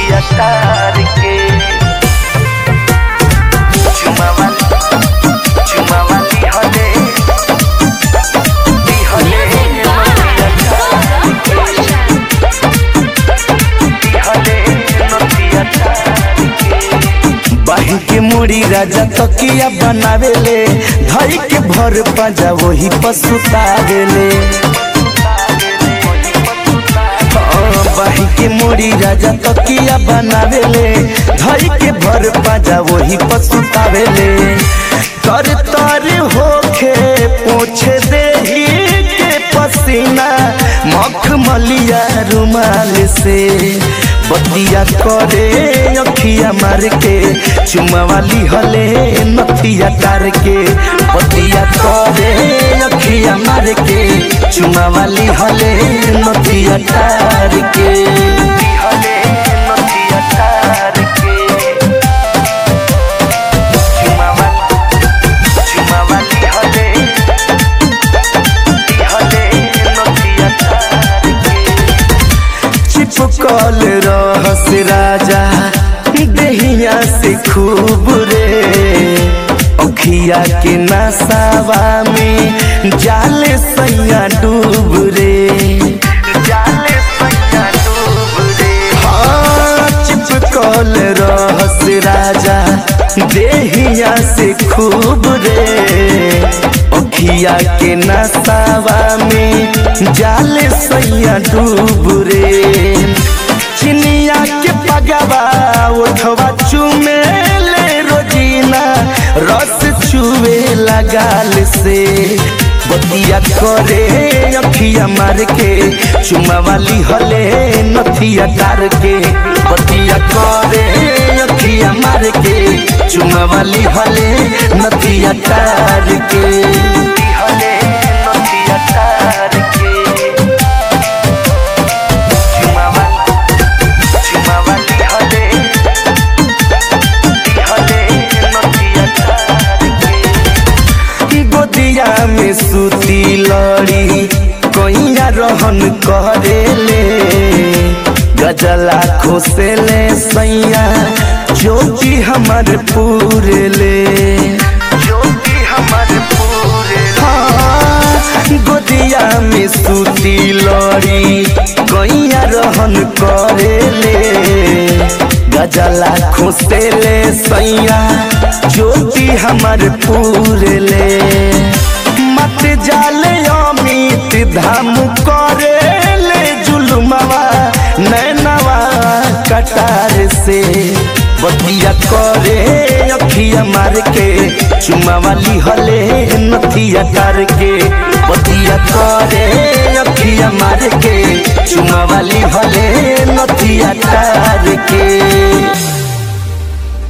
नथिया तार के चुमावा चुमावा लिहले लिहले नथिया तार के लिहले नथिया तार के बाही के मुड़ी राजा तकिया बनावेले धई के भर पाजा वही पसुतावेले हाँ, बाही के मुड़ी राजा तकिया बनावेले धई के भर पाजा वही पसुतावेले तर तर होखे पोछे देही के पसीना मखमलिया रुमाल से बतिया करे अखिया मार के चुमावाली हले नथिया तार के बतिया करे अखिया मार के चुमावाली हले नथिया तार के हले नथिया तार के चुमावा चुमावाली हले हले नथिया तार के चिपकल रहस राजा देहिया से खूब रे अखिया के नसावा में जाले सैया डूब रे जाले सैया डूब रे हाँ चिपकल रहस राजा देहिया से खूब रे अखिया के नसावा में जाले सैया डूब रे चिनिया के पगवा उठवा चुमे ले रोजीना रस चुवे लगाल से बतिया करे अखिया मार के चुमा वाली हले नथिया डार के बतिया करे अखिया मार के चुमा वाली हले नथिया डार के हले नथिया डार के चुमावा चुमावा लिहले लिहले नथिया तार के गोदिया में सूती लड़ी कोइया रहन करेले गजला खोसेले सैया ज्योति हमर पूरेले ज्योति हमर पूरे हाँ गोदिया में सूती लड़ी गैया रहन करेले गजला खोसेले सैया ज्योति हमर पूरेले मत जाले अमित धाम करेले जुलुमवा नैनवा कटार से बतिया करे अखिया मार के चुमावाली हले नथिया तार के बतिया करे अखिया मार के चुमावाली हले नथिया तार के